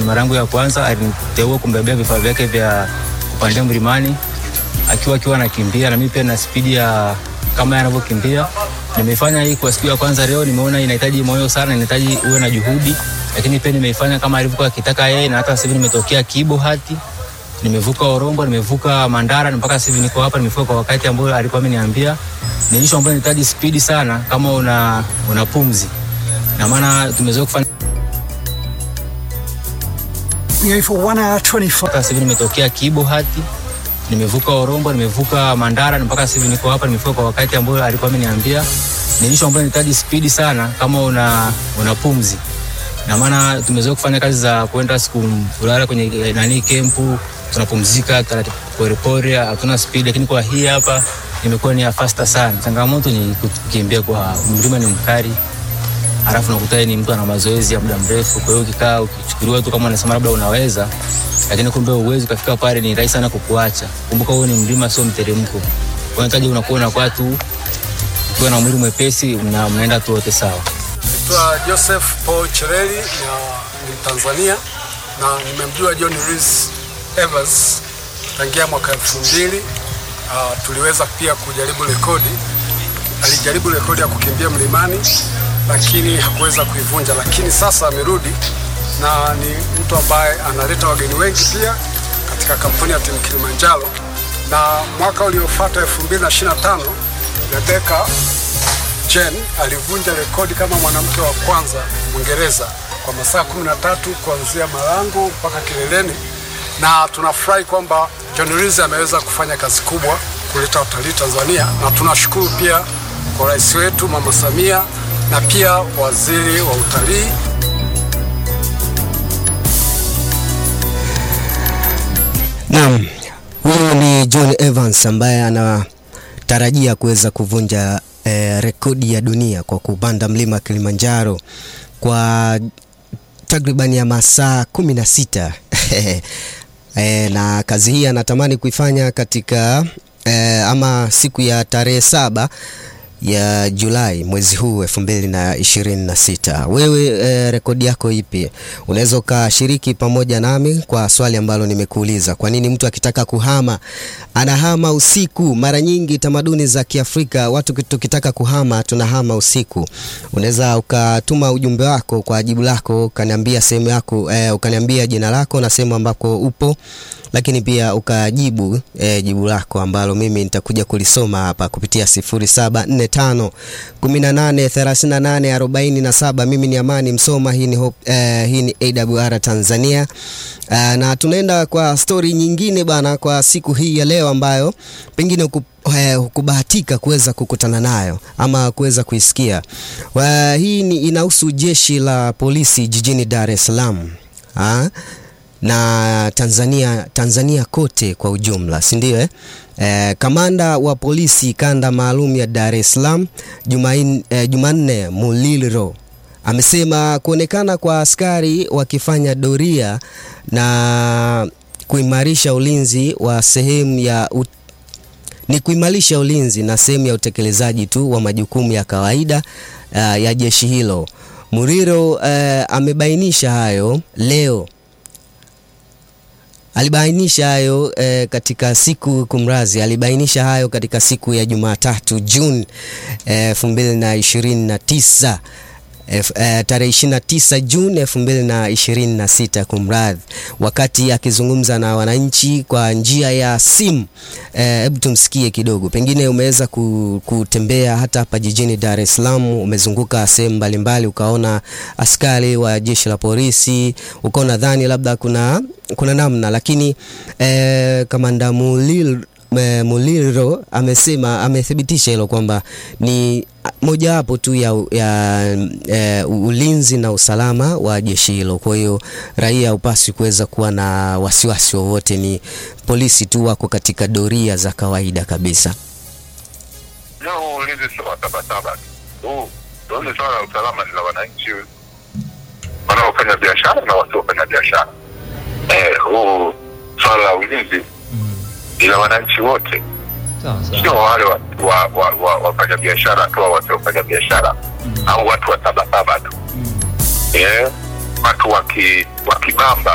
ni mara yangu ya kwanza. Aliniteua kumbebea vifaa vyake vya kupandia mlimani akiwa akiwa anakimbia, na mimi pia na spidi ya kama anavyokimbia. Nimefanya hii kwa siku ya kwanza leo, nimeona inahitaji moyo sana, inahitaji uwe na juhudi, lakini pia nimeifanya kama alivyokuwa akitaka yeye, na hata sasa hivi nimetokea Kibo hati nimevuka Orombo, nimevuka Mandara, mpaka sasa hivi niko hapa. Nimefika kwa wakati ambao alikuwa ameniambia. Ni issue ambayo inahitaji spidi sana, kama una una pumzi, na maana tumezoea kufanya Yeah, for one hour 25. mpaka sasa hivi nimetokea Kibo hati nimevuka Orombo, nimevuka Mandara, mpaka sasa hivi niko hapa. Nimefika kwa wakati ambao alikuwa ameniambia. Ni issue ambayo inahitaji spidi sana, kama una una pumzi, na maana tumezoea kufanya kazi za kwenda siku kulala kwenye eh, nani kempu, tunapumzika taratibu porepore, hatuna spidi, lakini kwa hii hapa imekuwa ni ya faster sana. Changamoto ni kukimbia kwa mlima, ni mkali alafu nakuta yeye ni mtu ana mazoezi ya muda mrefu. Kwa hiyo ukikaa ukichukuliwa tu kama unasema labda unaweza, lakini kumbe uwezi, ukafika pale ni rahisi sana kukuacha. Kumbuka huo ni mlima, sio mteremko. Kwa hiyo unahitaji unakuwa unakuwa tu ukiwa na mwili mwepesi, mna- mnaenda tu wote sawa. Naitwa Joseph Paul Chereli na ni Tanzania na nimemjua John Reese Evans tangia mwaka elfu mbili. Uh, tuliweza pia kujaribu rekodi. Alijaribu rekodi ya kukimbia mlimani lakini hakuweza kuivunja, lakini sasa amerudi na ni mtu ambaye analeta wageni wengi pia katika kampuni ya timu Kilimanjaro. Na mwaka uliofuata 2025 Rebecca Jen alivunja rekodi kama mwanamke wa kwanza Mwingereza kwa masaa 13 kuanzia Malango mpaka kileleni, na tunafurahi kwamba John Reese ameweza kufanya kazi kubwa kuleta utalii Tanzania, na tunashukuru pia kwa rais wetu Mama Samia na pia waziri wa utalii Naam, huyo ni John Evans ambaye anatarajia kuweza kuvunja eh, rekodi ya dunia kwa kupanda mlima Kilimanjaro kwa takriban ya masaa kumi na sita eh, na kazi hii anatamani kuifanya katika eh, ama siku ya tarehe saba ya Julai mwezi huu elfu mbili na ishirini na sita. Wewe eh, rekodi yako ipi? Unaweza ukashiriki pamoja nami kwa swali ambalo nimekuuliza. Kwa nini mtu akitaka kuhama anahama usiku? Mara nyingi tamaduni za Kiafrika watu tukitaka kuhama tunahama usiku. Unaweza ukatuma ujumbe wako kwa jibu lako, ukaniambia sehemu yako eh, ukaniambia jina lako na sehemu ambako upo lakini pia ukajibu eh, jibu lako ambalo mimi nitakuja kulisoma hapa kupitia 0745 18 38 47. Mimi ni Amani Msoma, hii ni, Hope, eh, hii ni AWR Tanzania. Uh, na tunaenda kwa stori nyingine bana kwa siku hii ya leo ambayo pengine huku, eh, hukubahatika kuweza kukutana nayo ama kuweza kuisikia. Uh, hii ni inahusu jeshi la polisi jijini Dar es Salaam. Ah? na Tanzania, Tanzania kote kwa ujumla, si ndio eh? Eh, kamanda wa polisi kanda maalum ya Dar es Salaam Jumain, eh, Jumanne Muliro amesema kuonekana kwa askari wakifanya doria na kuimarisha ulinzi wa sehemu ya ut ni kuimarisha ulinzi na sehemu ya utekelezaji tu wa majukumu ya kawaida uh, ya jeshi hilo. Muriro uh, amebainisha hayo leo alibainisha hayo eh, katika siku kumrazi, alibainisha hayo katika siku ya Jumatatu Juni elfu mbili na ishirini na tisa F, eh, tarehe 29 Juni 2026 kumradhi, wakati akizungumza na wananchi kwa njia ya simu. Hebu eh, tumsikie kidogo. Pengine umeweza kutembea hata hapa jijini Dar es Salaam, umezunguka sehemu mbalimbali, ukaona askari wa jeshi la polisi, ukaona dhani labda kuna kuna namna, lakini eh, kamanda Mulil Muliro amesema amethibitisha hilo kwamba ni mojawapo tu ya, ya e, ulinzi na usalama wa jeshi hilo. Kwa hiyo raia upasi kuweza kuwa na wasiwasi wowote, ni polisi tu wako katika doria za kawaida kabisa. Leo ulinzi sio wa sabasaba tu, hili swala la usalama ni la wananchi wanaofanya biashara na wasiofanya biashara. Eh, huu swala la ulinzi ni la wananchi wote, sio wale wafanya wa, wa, wa, wa biashara tu au wasiofanya biashara au watu wa sabasaba tu. Eh, watu wakibamba